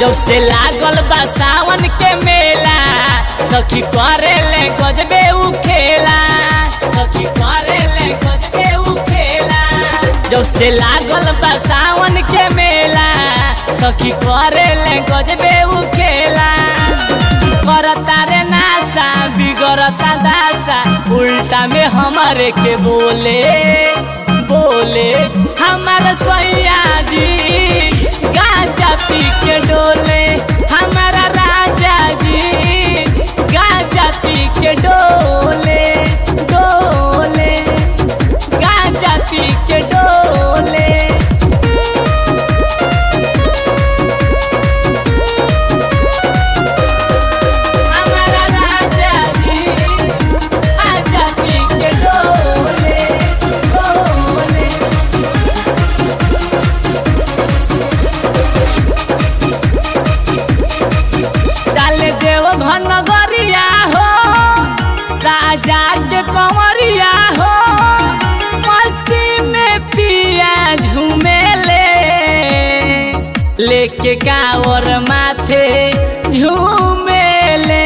जब से लागल बा सावन के मेला सखी करे ले गजबे उ खेला सखी करे ले गजबे उ खेला जब से लागल बा सावन के मेला सखी करे ले गजबे उ खेला करता रे नासा बिगड़ता दासा उल्टा में हमारे के बोले बोले हमार सैया जी गाजा पी के डोले हमारा राजा जी गाजा पी के डोले डोले गाजा पी के डोले हमारा राजा जी आजा पी के डोले डोले डाले देव घन गरिया हो साजा के कंवरिया हो मस्ती में पिया झूमेले लेके कावर माथे झूमेले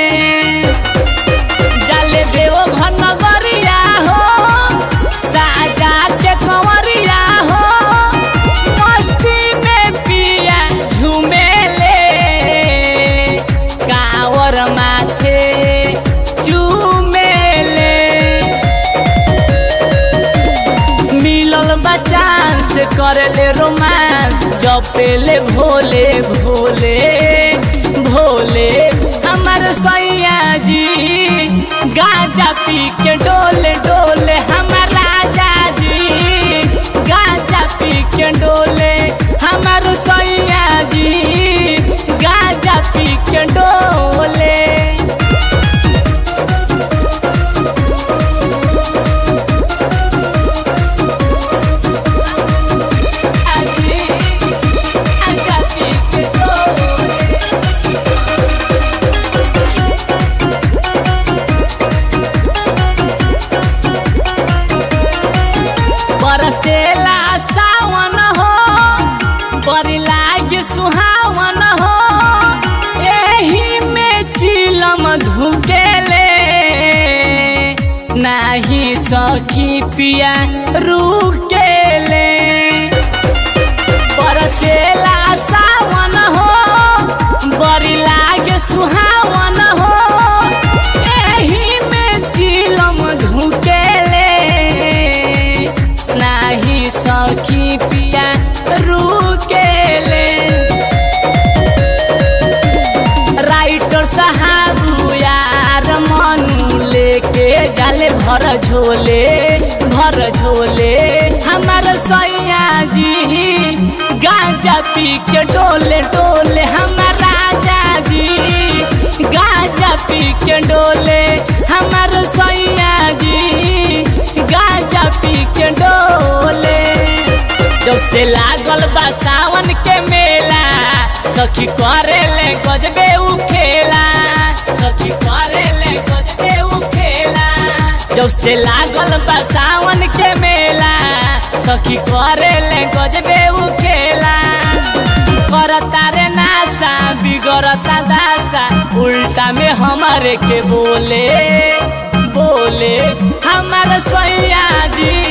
जाले देव घन गरिया हो साजा के कंवरिया हो मस्ती में पिया झूमेले कावर माथे चूमेले मिलल बचांस करले रोमांस जपेले भोले भोले भोले हमर सैया जी गाजा पी के डोले डोले हमर राजा जी गाजा पी के डोले हमर सैया जी गाजा पी के डोले आजी गाजा पी के डोले बरसेला सावन हो बड़ी लागे सुहावन हो एही में चिलम धुकेले नाही सखी पिया रुकेले बरसेला सावन हो बड़ी लागे सुहावन हो एही में चिलम धुकेले नाही सखी पिया रुकेले राइटर साहब यार मनु लेके जाले भर झोले भर झोले हमार सैया जी गांजा पी के डोले डोले हमार राजा जी गांजा पी के डोले हमार सैया जी गांजा पी के डोले जब से लागल बा सावन के मेला सखी करे ले गजबे उ खेला सखी करे ले गजबे उ खेला जब से लागल बा सावन के मेला सखी करे ले गजबे उ खेला करता रे नासा बिगड़ता दासा उल्टा में हमारे के बोले बोले हमार सैया जी